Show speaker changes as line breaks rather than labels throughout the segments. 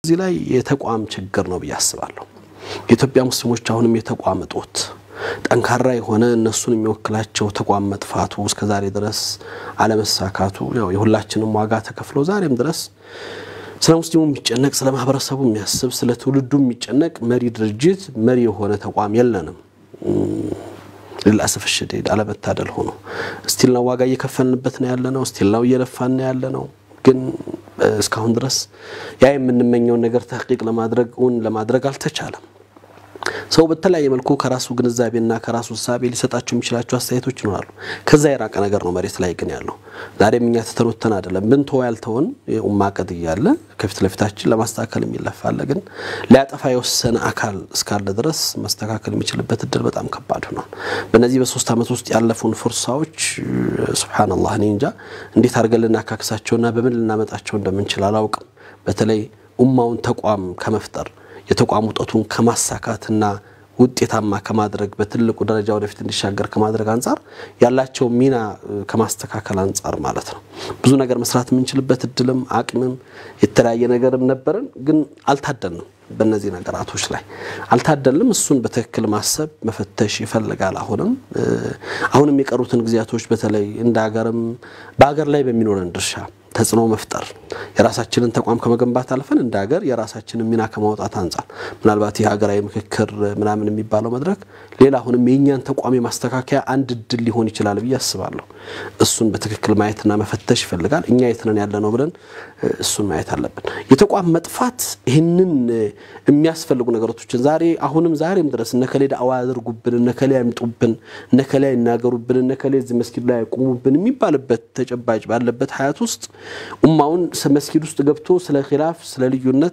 እዚህ ላይ የተቋም ችግር ነው ብዬ አስባለሁ። የኢትዮጵያ ሙስሊሞች አሁንም የተቋም እጦት ጠንካራ የሆነ እነሱን የሚወክላቸው ተቋም መጥፋቱ እስከ ዛሬ ድረስ አለመሳካቱ ያው የሁላችንም ዋጋ ተከፍሎ ዛሬም ድረስ ስለ ሙስሊሙ የሚጨነቅ ስለ ማህበረሰቡ የሚያስብ ስለ ትውልዱ የሚጨነቅ መሪ ድርጅት መሪ የሆነ ተቋም የለንም። ልልአሰፍ ሸዲድ አለመታደል ሆኖ ስቲል ነው ዋጋ እየከፈልንበት ነው ያለ ነው። ስቲል ነው እየለፋን ነው ያለ ነው። ግን እስካሁን ድረስ ያ የምንመኘውን ነገር ተሕቂቅ ለማድረግ እውን ለማድረግ አልተቻለም። ሰው በተለያየ መልኩ ከራሱ ግንዛቤና ከራሱ እሳቤ ሊሰጣቸው የሚችላቸው አስተያየቶች ይኖራሉ። ከዛ የራቀ ነገር ነው መሬት ላይ ግን ያለው። ዛሬም እኛ ተተኖተን አይደለም ብንተወ ያልተውን የኡማ ቀድ እያለ ከፊት ለፊታችን ለማስተካከል የሚለፋለ ግን ሊያጠፋ የወሰነ አካል እስካለ ድረስ ማስተካከል የሚችልበት እድል በጣም ከባድ ሆኗል። በእነዚህ በሶስት ዓመት ውስጥ ያለፉን ፍርሳዎች ሱብሓነላህ እኔ እንጃ እንዴት አድርገን ልናካክሳቸውና በምን ልናመጣቸው እንደምንችል አላውቅም። በተለይ ኡማውን ተቋም ከመፍጠር የተቋም ውጠቱን ከማሳካትና ውጤታማ ከማድረግ በትልቁ ደረጃ ወደፊት እንዲሻገር ከማድረግ አንጻር ያላቸው ሚና ከማስተካከል አንጻር ማለት ነው። ብዙ ነገር መስራት የምንችልበት እድልም አቅምም የተለያየ ነገርም ነበረን፣ ግን አልታደልንም። በእነዚህ ነገራቶች ላይ አልታደልንም። እሱን በትክክል ማሰብ መፈተሽ ይፈልጋል። አሁንም አሁንም የቀሩትን ጊዜያቶች በተለይ እንደ ሀገርም በሀገር ላይ በሚኖረን ድርሻ ተጽዕኖ መፍጠር የራሳችንን ተቋም ከመገንባት አልፈን እንደ ሀገር የራሳችንን ሚና ከማውጣት አንጻር ምናልባት የሀገራዊ ምክክር ምናምን የሚባለው መድረክ ሌላ አሁንም የእኛን ተቋም የማስተካከያ አንድ እድል ሊሆን ይችላል ብዬ አስባለሁ። እሱን በትክክል ማየትና መፈተሽ ይፈልጋል። እኛ የትነን ያለ ነው ብለን እሱን ማየት አለብን። የተቋም መጥፋት ይህንን የሚያስፈልጉ ነገሮችን ዛሬ አሁንም ዛሬም ድረስ እነከሌ ዳዕዋ ያደርጉብን፣ እነከሌ ያምጡብን፣ እነከሌ ይናገሩብን፣ እነከሌ እዚህ መስጊድ ላይ ያቁሙብን የሚባልበት ተጨባጭ ባለበት ሀያት ውስጥ ኡማውን መስጊድ ውስጥ ገብቶ ስለ ኺላፍ ስለ ልዩነት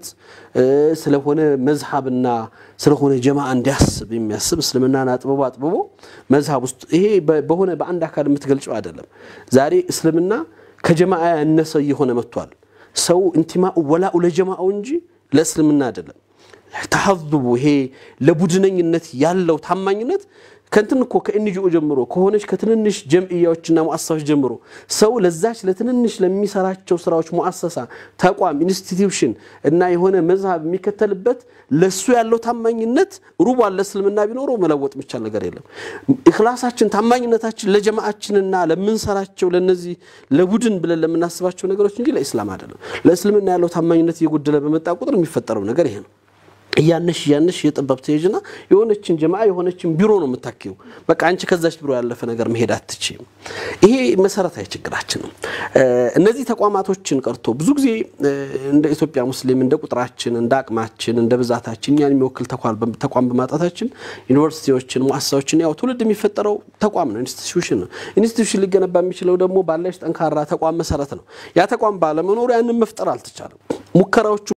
ስለሆነ መዝሀብና ስለሆነ ጀማ እንዲያስብ የሚያስብ እስልምናን አጥብቦ አጥብቦ መዝሀብ ውስጥ ይሄ በሆነ በአንድ አካል የምትገልጨው አይደለም። ዛሬ እስልምና ከጀማ ያነሰ እየሆነ መጥቷል። ሰው እንቲማኡ ወላኡ ለጀማአው እንጂ ለእስልምና አይደለም። ተሐዙቡ ይሄ ለቡድነኝነት ያለው ታማኝነት ከንትን እኮ ከኤንጂኦ ጀምሮ ከሆነች ከትንንሽ ጀምዕያዎችና ሙአሰሳዎች ጀምሮ ሰው ለዛች ለትንንሽ ለሚሰራቸው ስራዎች ሙአሰሳ፣ ተቋም፣ ኢንስቲትዩሽን እና የሆነ መዝሀብ የሚከተልበት ለሱ ያለው ታማኝነት ሩቧን ለእስልምና ቢኖረው መለወጥ የሚቻል ነገር የለም። ኢኽላሳችን ታማኝነታችን ለጀማዓችንና ለምንሰራቸው ለነዚህ ለቡድን ብለን ለምናስባቸው ነገሮች እንጂ ለኢስላም አይደለም። ለእስልምና ያለው ታማኝነት እየጎደለ በመጣ ቁጥር የሚፈጠረው ነገር ይሄ ነው። እያነሽ እያነሽ የጠበብ ትሄጅና የሆነችን ጀማ የሆነችን ቢሮ ነው የምታኪው። በቃ አንቺ ከዛች ቢሮ ያለፈ ነገር መሄድ አትችይም። ይሄ መሰረታዊ ችግራችን ነው። እነዚህ ተቋማቶችን ቀርቶ ብዙ ጊዜ እንደ ኢትዮጵያ ሙስሊም እንደ ቁጥራችን፣ እንደ አቅማችን፣ እንደ ብዛታችን እኛን የሚወክል ተቋም በማጣታችን ዩኒቨርሲቲዎችን፣ ሙአሰሳዎችን ያው ትውልድ የሚፈጠረው ተቋም ነው፣ ኢንስቲትዩሽን ነው። ኢንስቲትዩሽን ሊገነባ የሚችለው ደግሞ ባለች ጠንካራ ተቋም መሰረት ነው። ያ ተቋም ባለመኖሩ ያንን መፍጠር አልተቻለም። ሙከራዎቹ